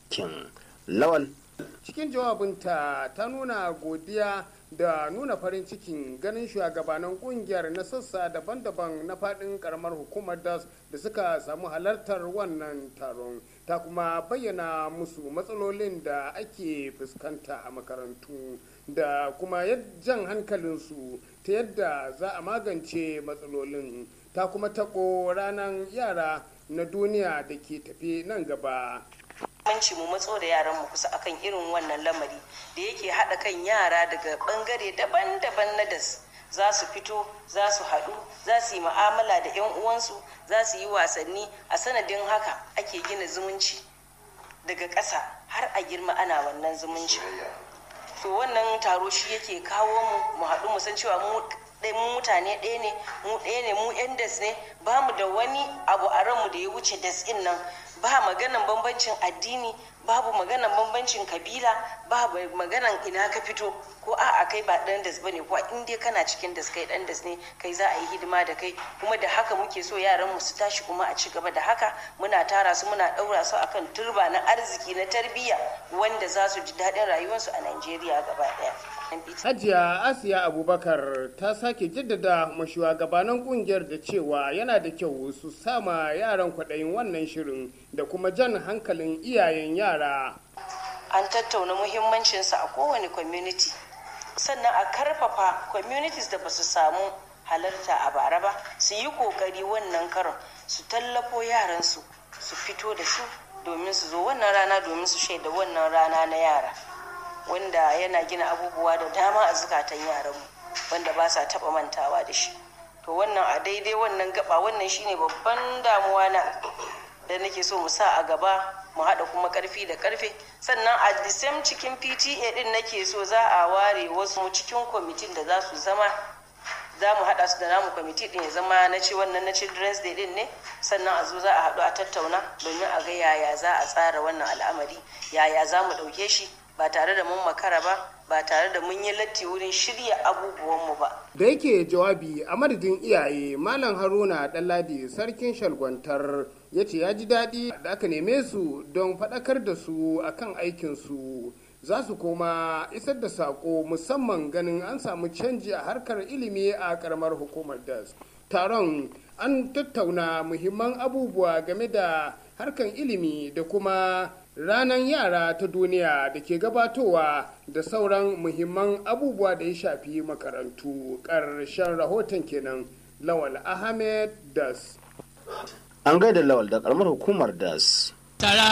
kin lawal cikin jawabinta ta nuna godiya da nuna farin cikin ganin shugabanan kungiyar na sassa daban-daban na fadin karamar hukumar das da suka samu halartar wannan taron ta kuma bayyana musu matsalolin da ake fuskanta a makarantu da kuma jan hankalinsu ta yadda za a magance matsalolin ta kuma taɓo ranar yara na duniya da ke tafi nan gaba muhimmanci mu matso da yaran mu kusa akan irin wannan lamari da yake haɗa kan yara daga bangare daban-daban na das za su fito za su haɗu za su yi ma'amala da 'yan uwansu za su yi wasanni a sanadin haka ake gina zumunci daga ƙasa har a girma ana wannan zumunci to wannan taro shi yake kawo mu mu haɗu mu san cewa mu mu mutane ɗaya ne mu ɗaya ne mu 'yan das ne ba mu da wani abu a ranmu da ya wuce das ɗin nan ba maganan bambancin addini babu maganan bambancin kabila babu maganan ina ka fito ko a a kai ba dan das bane ko in dai kana cikin das kai dan das ne kai za a yi hidima da kai kuma da haka muke so yaran mu su tashi kuma a ci gaba da haka muna tara su muna daura su akan turba na arziki na tarbiyya wanda za su ji daɗin rayuwarsu a Najeriya gaba ɗaya. Hajiya Asiya Abubakar ta sake jaddada mashuwagabanan kungiyar da cewa yana da kyau su sama yaran kwaɗayin wannan shirin da kuma jan hankalin iyayen yara. An tattauna muhimmancinsa a kowane community sannan a karfafa communities da ba su samu halarta a bara ba su yi kokari wannan karon su tallafo yaransu su fito da su domin su zo wannan rana domin su shaida wannan rana na yara. wanda yana gina abubuwa da dama a zukatan yaranmu wanda ba sa taba mantawa da shi to wannan a daidai wannan gaba wannan shine babban damuwa na da nake so mu sa a gaba mu haɗa kuma ƙarfi da ƙarfe sannan a the same cikin pta din nake so za a ware wasu cikin kwamitin da za su zama za mu haɗa su da namu kwamiti din ya zama na ce wannan na children's day din ne sannan a zo za a haɗu a tattauna domin a ga yaya za a tsara wannan al'amari yaya za mu ɗauke shi ba tare da mun makara ba ba tare da mun yi latti wurin shirya abubuwanmu ba. Da yake jawabi a madadin iyaye Malam Haruna Ɗanladi sarkin shalgwantar ya ce ya ji daɗi da aka neme su don faɗakar da su akan aikinsu za su koma isar da saƙo musamman ganin an samu canji a harkar ilimi a ƙaramar hukumar das. Taron an tattauna muhimman abubuwa game da harkar ilimi da kuma ranar yara ta duniya da ke gabatowa da sauran muhimman abubuwa da ya shafi makarantu ƙarshen rahoton kenan lawal ahmed das an gaida lawal da karamar hukumar das